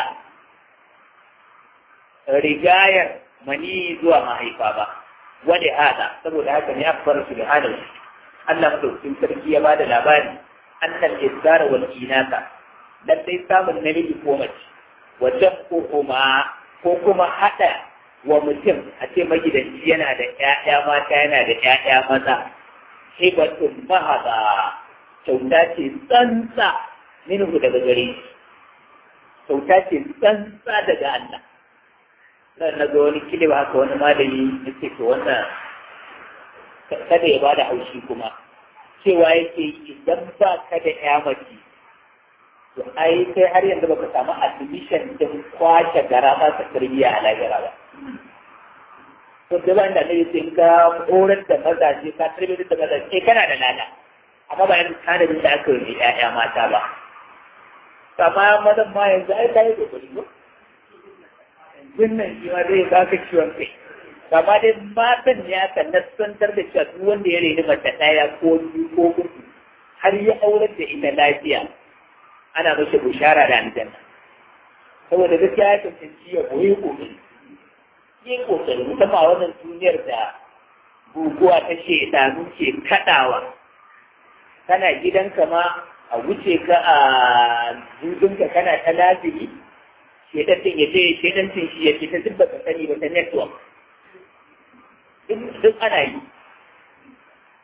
rigayar mani zuwa mahaifa ba wani hada saboda haka ne akbar subhanahu Allah madaukakin sarki ya bada labari annal isara wal inaka lallai samun namiji ko mace wajen ko kuma ko kuma hada wa mutum a ce magidanci yana da ƴaƴa mata yana da ƴaƴa maza hibatun mahaba kyauta ce tsantsa minhu daga gare shi kyauta ce tsantsa daga Allah nan na ga wani kilib haka wani malami ya ce to wannan kada ya bada haushi kuma cewa yake idan ba ka da ya mace to ai kai har yanzu baka samu admission din kwace gara ba ta tarbiyya a lahira ba to da ban da ne sai ka horar da mazaje ka tarbiyyar da mazaje kana da lada amma ba yanzu tanadin da aka yi ƴaƴa mata ba amma mazan ma yanzu ai kai kokari ko wannan shi ma zai baka ciwon kai amma dai matan ya kan nasantar da cewa duk wanda ya reni mace ɗaya ko biyu ko uku har ya aurar da ita lafiya ana mashi bushara da aljanna saboda gaskiya ya cancanci ya koyi kokari yi kokari musamman a wannan duniyar da guguwa ta shaidanu ke kaɗawa kana gidanka ma a wuce ka a dudunka kana ta laziri shedancin ya je shedancin shi ya ce ta duk baka sani ba ta network duk ana yi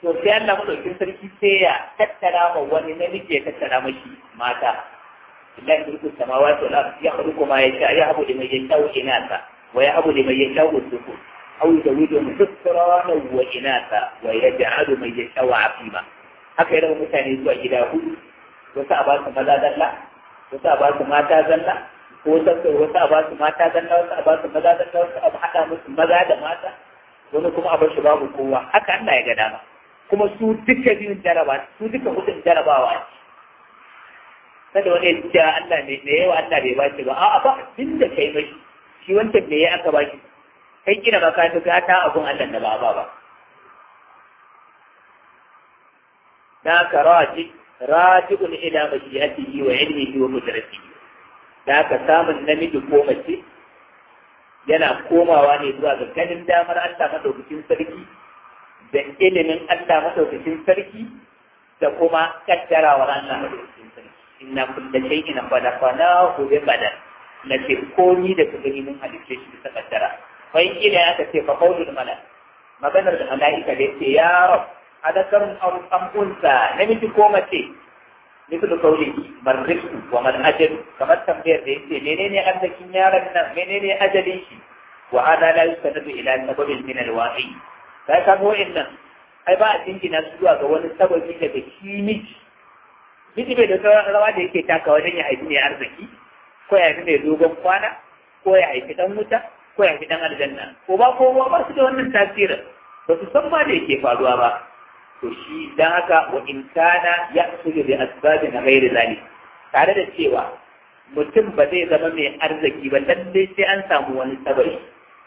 to sai Allah madaukin sarki sai ya tattara ma wani namiji ya tattara mashi mata lillahi mulku samawati wal ardi yakhluqu ma yasha yahabu liman yasha'u inatha wa yahabu liman yasha'u dhukur aw yuzawijuhum dhukrana wa inatha wa yaj'alu man yasha'u aqima haka yana mutane zuwa gida hudu wasu a ba su maza zalla wasu a ba su mata zalla ko wasu a ba su mata zalla wasu a ba su maza zalla wasu a haɗa musu maza da mata wani kuma a bar shi babu kowa haka Allah ya ga dama kuma su duka biyun jaraba su duka hudun jarabawa ne kada wani ya ce Allah ne me yawa Allah bai ba shi ba a'a ba abin da kai mai shi wancan me ya aka ba shi kai kina ba ka ta ta abun Allah da ba ba ba da ka raji raji'un ila mashi'atihi wa ilmihi wa qudratihi da ka samun namiji ko mace yana komawa ne zuwa ga ganin damar Allah madaukakin sarki da ilimin Allah madaukakin sarki da kuma kaddarawar Allah madaukakin sarki inna kulla shay'in khalaqnahu bi qadar lace komi da ka gani mun halitta shi bisa kaddara fa in kila aka ce fa qawlul malak maganar da malaika da yace ya rab adakarun aw am unsa namiji ko mace مثل قوله من رزق ومن أجل كما تنبيه ده menene arzikin yaron nan menene ajalin shi wa hada la yusanadu ila sababin min alwa'i sai ka go innan ai ba a dingina su zuwa ga wani sababi daga shi miji miji bai da rawa da yake taka wajen ya haifi ne arziki ko ya haifi mai dogon kwana ko ya haifi dan wuta ko ya haifi dan aljanna ko ba kowa ba su da wannan tasirin ba su san ma da yake faruwa ba to shi dan haka wa in kana ya'khudhu bi asbabin ghairi zalik tare da cewa mutum ba zai zama mai arziki ba lalle sai an samu wani sababi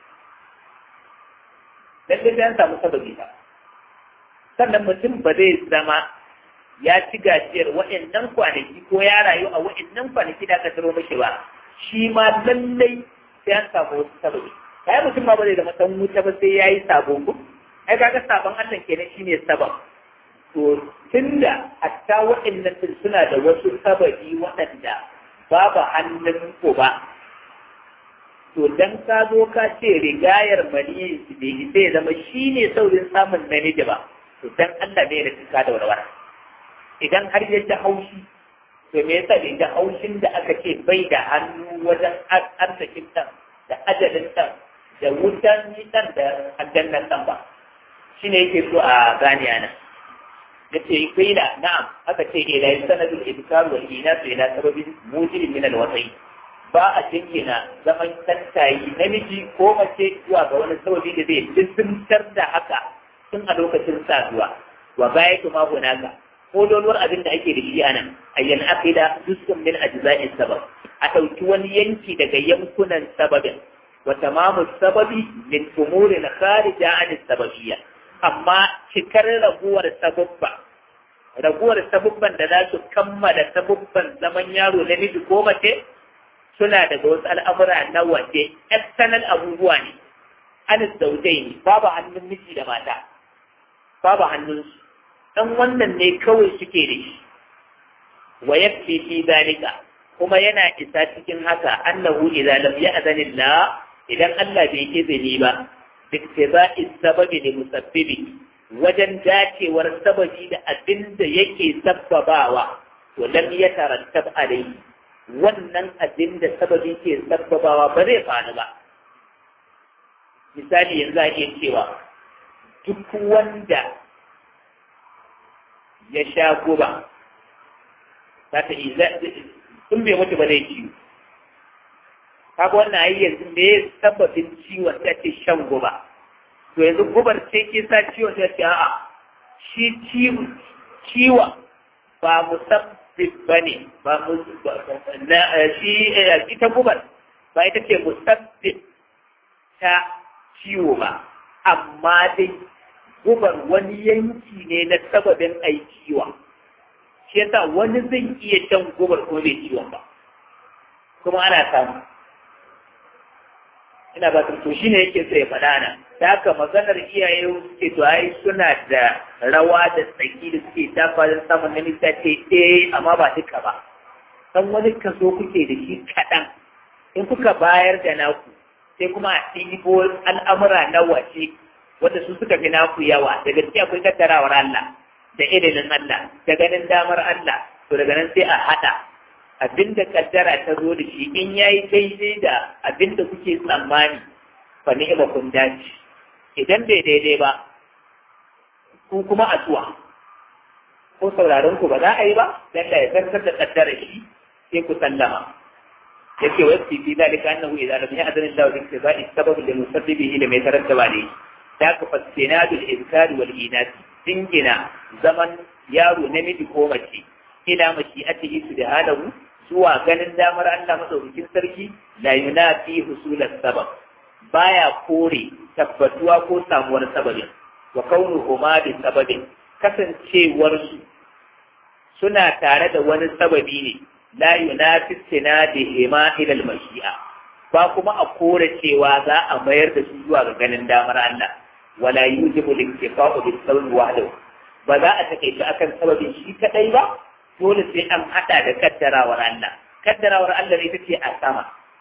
lalle sai an samu sababi ba sannan mutum ba zai zama ya ci gajiyar waɗannan kwanaki ko ya rayu a waɗannan kwanaki da aka taro mashi ba shi ma lallai sai an samu wasu sababi kai mutum ma ba zai zama san wuta ba sai yayi sabo ko ai kaga sabon Allah kenan shine sabab to tunda hatta waɗannan din suna da wasu sababi waɗanda babu hannun ku ba to dan ka zo ka ce rigayar mani bai sai zama shine saurin samun namiji ba to dan Allah ne da tuka da warwara idan har ya ji haushi to me yasa bai ji haushin da aka ce bai da hannu wajen arzikin ɗan da ajalin ɗan da wutan ɗan da aljannan ɗan ba shi ne yake so a gane ana da ce kaila na'am aka ce ila sanadul ibkar wal inas ila sababin mujrim min alwasai ba a jingina zaman tantayi namiji ko mace zuwa ga wani sababi da zai jisimtar da haka tun a lokacin saduwa wa baya kuma hunaka ko dolwar abin da ake da shi anan ayyan aqida juz'un min ajza'is sabab a dauki wani yanki daga yankunan sababin wa tamamu sababi min umurin kharija an sababiyya amma cikar raguwar sababba raguwar sababban da za su kammala sababban zaman yaro namiji ko mace suna daga wasu al'amura na waje external abubuwa ne an zaujai ne babu hannun miji da mata babu hannunsu dan wannan ne kawai suke da shi wa yakfi fi zalika kuma yana isa cikin haka annahu idza lam ya'zan Allah idan Allah bai izini ba biktiba'i sababi li musabbibi wajen dacewar sababi da abin da yake sabbabawa to lam yatarattab alayhi wannan abin da sababi ke sabbabawa ba zai faru ba misali yanzu a iya cewa duk wanda ya sha guba za ta yi in bai mutu ba zai ciwo kaga wannan ayi yanzu me sababin ciwon ta ce shan guba to yanzu gubar ce ke sa ciwon ta ce a'a shi ciwon ba musabbib ba ne ba shi ita gubar ba ita ce musabbib ta ciwo ba amma dai gubar wani yanki ne na sababin aikiwa shi yasa wani zai iya shan gubar ko bai ciwon ba kuma ana samu ina ba to shi ne yake so ya faɗa na da haka maganar iyaye suke to ai suna da rawa da tsaki da suke tafa don samun namiji ta ce eh amma ba duka ba san wani kaso kuke da shi kaɗan in kuka bayar da naku sai kuma a ɗibo al'amura na waje wanda su suka fi naku yawa da gaskiya akwai kaddarawar Allah da ilimin Allah da ganin damar Allah to daga nan sai a haɗa abinda kaddara ta zo da shi in yayi daidai da abinda kuke tsammani fa ni'ma kun dace idan bai daidai ba ku kuma asuwa ko sauraron ku ba za a yi ba dan da ya zartar da kaddara shi sai ku sallama yake wa fi fi dalika annahu idza lam ya'zan Allah bi ittiba'i sabab li musabbibihi lam yatarattaba alayhi da ka fasina da izkari wal inat dingina zaman yaro namiji ko mace ila mashi'atihi subhanahu zuwa ganin damar Allah madaukakin sarki la yunafi husulat sabab baya kore tabbatuwa ko samuwar sababin wa kaunuhuma bi sababin kasancewar su suna tare da wani sababi ne la yunafi sinadihima ila al-mashi'a ba kuma a kore cewa za a mayar da su zuwa ga ganin damar Allah wala yujibu al-iktifa'u bis sabab wahdahu ba za a take shi akan sababin shi kadai ba dole sai an hada da kaddarawar Allah kaddarawar Allah ita ce a sama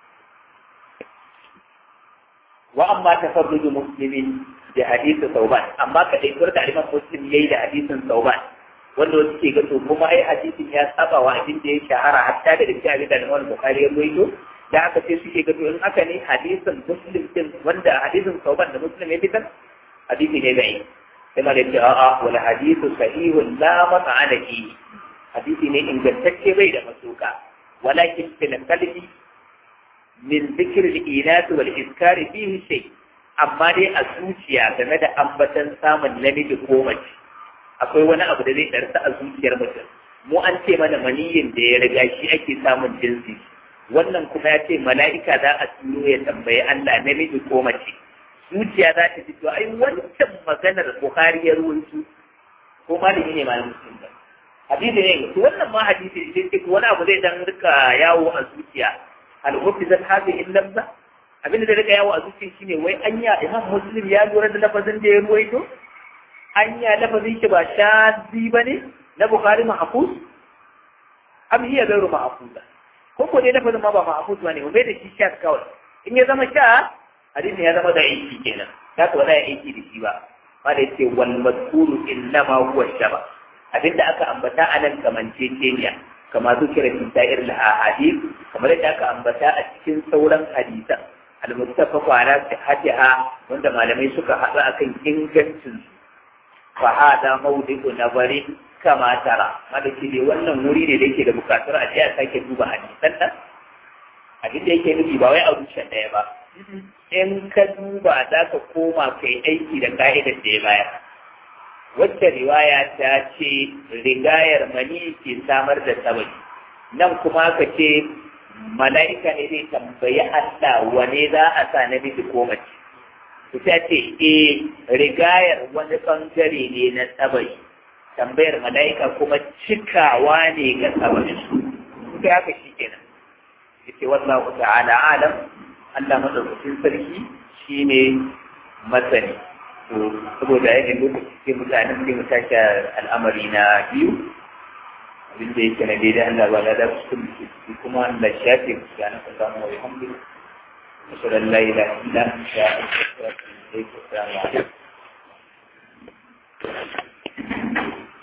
wa amma tafarruju muslimin da hadisin sauban amma ka dai da aliman muslim yayi da hadisin sauban wanda wasu ke gato kuma ai hadisin ya saba wa abin da ya shahara hatta da dukkan abin da Imam Bukhari ya rawaito da aka ce suke gato in aka ne hadisin muslim din wanda hadisin sauban da muslim ya fitar hadisi ne bai sai ma da ce a'a wal hadithu sahihun la mat'ana fi hadisi ne ingantacce bai da masuka walakin fil qalbi min dhikr al-inat wal iskar fihi shay amma dai a zuciya game da ambatan samun namiji ko mace akwai wani abu da zai darsa a zuciyar mutum mu an ce mana maniyin da ya riga shi ake samun jinsi wannan kuma ya ce mala'ika za a turo ya tambayi Allah namiji ko mace zuciya za ta fito ai wancan maganar Bukhari ya ruwaito ko malami ne malamin muslim ba hadisi ne to wannan ma hadisi ne sai wani abu zai dan rika yawo a zuciya al-hufizat hadhihi al-labza abin da zai rika yawo a zuciya shine wai anya imam muslim ya lura da lafazin da ya ruwaito anya lafazin shi ba shazi bane na Bukhari mahfuz am hiya ghayru mahfuza ko ko dai lafazin ma ba mahfuz bane bai da shi sha kawai in ya zama sha hadisin ya zama da aiki kenan za ka wada aiki da shi ba ma da yace wal mazkuru innama huwa shaba abinda aka ambata a nan kamanceceniya kama zukira fi sa'ir al ahadith kamar yadda aka ambata a cikin sauran hadisan al muttafaqu ala sihhatiha wanda malamai suka haɗu akan ingancin su fa hada mawdi'u nazarin kama tara malaki dai wannan wuri ne da yake da bukatar a je a sake duba hadisan nan abin da yake nufi ba wai a rushe ɗaya ba in ka duba za ka koma kai aiki da ka'idar da ya bayar wacce riwaya ta ce rigayar mani ke samar da sabari nan kuma ka ce mala'ika ne zai tambayi Allah wane za a sa namiji ko mace ku ta ce e rigayar wani bangare ne na sabari tambayar mala'ika kuma cikawa ne ga sabarin su kuka haka shi kenan yace wallahu ta'ala alam Allah madaukakin sarki shine masani to saboda yake lokaci sai mutane sai mu tashi al'amari na biyu abin da yake na daidai Allah ba da su kuma Allah shafe ku ga na samu wa alhamdulillah ashhadu an la ilaha illa anta astaghfiruka wa atubu ilayk assalamu alaikum